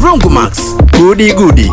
Broncomax, gudi gudi.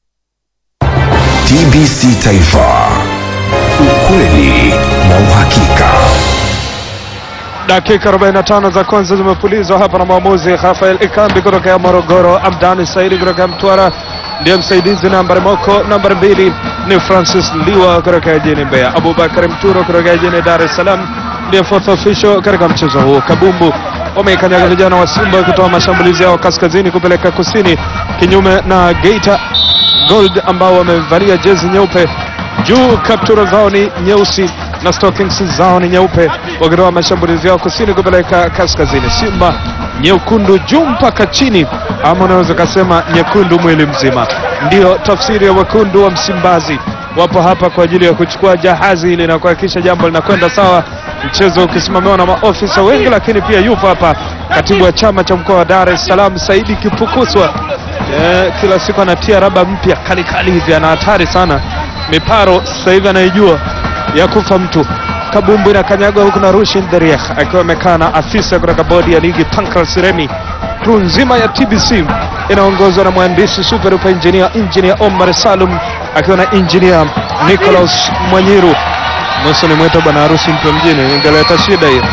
TBC Taifa, ukweli na uhakika. Dakika 45 za kwanza zimepulizwa hapa na mwamuzi Rafael Ikambi kutoka Morogoro. Amdani Saidi kutoka Mtwara ndiye msaidizi nambari moko. Nambari mbili ni Francis Liwa kutoka jijini Mbeya. Abubakar Mturo kutoka jijini Dar es Salaam ndiye fourth official katika mchezo huu. Kabumbu wameikanyaga vijana wa Simba kutoa mashambulizi yao kaskazini kupeleka kusini, kinyume na Geita Gold ambao wamevalia jezi nyeupe juu, kaptura zao ni nyeusi na stockings zao ni nyeupe, wakitoa mashambulizi yao kusini kupeleka kaskazini. Simba nyekundu juu mpaka chini, ama unaweza ukasema nyekundu mwili mzima. Ndiyo tafsiri ya wekundu wa Msimbazi. Wapo hapa kwa ajili ya kuchukua jahazi ili na kuhakikisha jambo linakwenda sawa, mchezo ukisimamiwa na maofisa wengi, lakini pia yupo hapa katibu wa chama cha mkoa wa Dar es Salaam Saidi Kipukuswa. Eh, kila siku anatia raba mpya kali kali hivi, ana hatari sana. Miparo sasa hivi anaijua ya kufa mtu. Kabumbu inakanyagwa huku na Rushin Deriah akiwa amekaa na afisa kutoka bodi ya ligi Pancras Remi. Crew nzima ya TBC inaongozwa na mwandishi super duper engineer engineer Omar Salum akiwa na engineer Nicholas Mwanyiru. Nusu ni mwito bwana harusi mtu mjini, ingeleta shida hiyo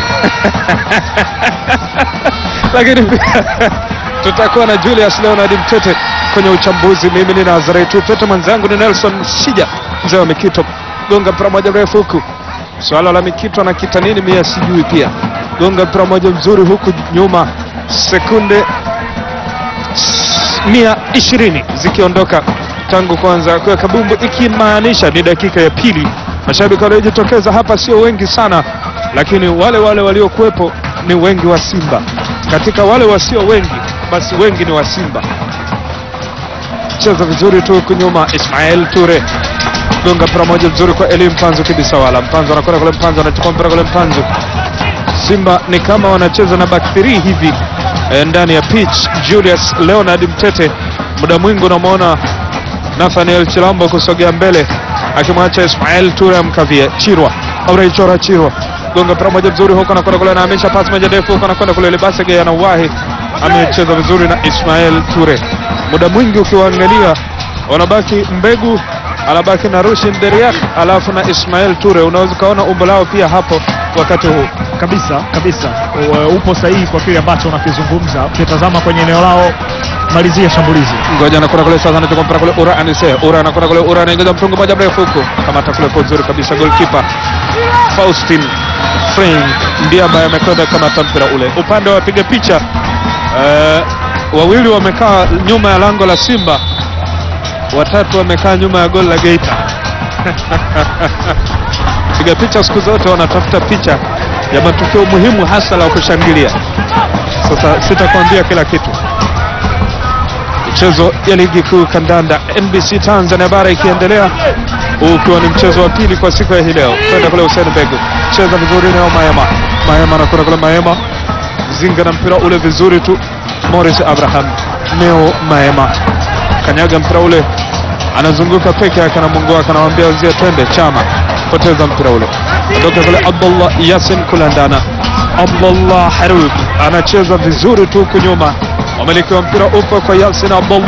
lakini pia tutakuwa na Julius Leonard Mtete kwenye uchambuzi. Mimi ni Nazareth Upete, mwenzangu ni Nelson Shija, mzee wa Mikito. Gonga mpira moja mrefu huku, swala la Mikito na kita nini mia sijui. Pia gonga mpira moja mzuri huku nyuma, sekunde mia ishirini zikiondoka tangu kwanza kwa kabumbu, ikimaanisha ni dakika ya pili. Mashabiki waliojitokeza hapa sio wengi sana, lakini wale wale waliokuwepo ni wengi wa Simba. Katika wale wasio wengi, basi wengi ni wa Simba. Cheza vizuri tu huku nyuma, Ismail Ture gonga mpira moja mzuri kwa Eli Mpanzu kibisawala. Mpanzu anakwenda kule, Mpanzu anachukua mpira kule, Mpanzu. Simba ni kama wanacheza na back 3 hivi eh, ndani ya pitch. Julius Leonard Mtete, muda mwingi unamwona Nathaniel Chilambo kusogea mbele akimwacha Ismail Ture amkavie Chirwa Auraichora Chirwa gonga mpira moja mzuri huko, anakwenda kule, anahamisha pasi moja ndefu huko, anakwenda kule, Libasege anawahi, amecheza vizuri na Ismail Ture. Muda mwingi ukiwaangalia wanabaki Mbegu anabaki na Rushin Deriak alafu na Ismail Ture, unaweza ukaona umbo lao pia hapo wakati huu kabisa kabisa, U- upo sahihi kwa kile ambacho unakizungumza. Ukitazama kwenye eneo lao, malizia shambulizi. ngoja anakwenda kule sasa, anachukua mpira kule, Ura anise Ura anakwenda kule, Ura anaingiza mtungo moja mrefu huko, kamata kule kwa uzuri kabisa, goalkeeper Faustin Frank ndiye ambaye amekwenda kamata mpira ule. Upande wa wapiga picha eh, wawili wamekaa nyuma ya lango la Simba, watatu wamekaa nyuma ya goli la Geita. Piga picha siku zote wanatafuta picha ya matukio muhimu hasa la kushangilia. Sasa sitakwambia kila kitu michezo ya ligi kuu kandanda NBC Tanzania bara ikiendelea, huu ukiwa ni mchezo wa pili kwa siku ya hii leo. Kwenda kule Hussein Bego cheza vizuri nao Maema, Maema anakwenda kule, Maema zinga na mpira ule vizuri tu, Morris Abraham, Neo Maema kanyaga mpira ule, anazunguka peke yake na Mungu wake anamwambia wenzie twende, Chama poteza mpira ule, ondoka kule, Abdullah Yasin kulandana, Abdullah Harub anacheza vizuri tu huku nyuma, wamiliki wa mpira upo kwa Yasin Abdullah